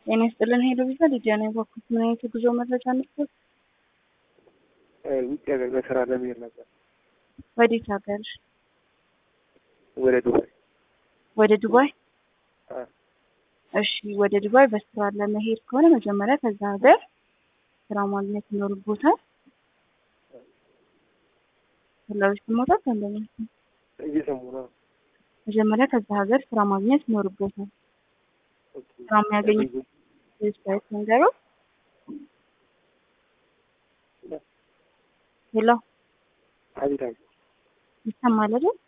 ጤና ይስጥልን ሄሎ ቪዛ ሊዲያ ነው የባኩት። ምን አይነት የጉዞ መረጃ ነበር? ውጭ ሀገር በስራ ለመሄድ ነበር። ወዴት ሀገር? ወደ ዱባይ። ወደ ዱባይ? አ፣ እሺ፣ ወደ ዱባይ በስራ ለመሄድ ከሆነ መጀመሪያ ከዛ ሀገር ስራ ማግኘት ይኖርቦታል። ፍላጎት ስሞታት አንደኛ እየሰሙ ነው። መጀመሪያ ከዛ ሀገር ስራ ማግኘት ይኖርቦታል። ስራ የሚያገኙት ዌብሳይት ነገሩ ሄሎ አቤት አቤት። ይሰማል አይደል?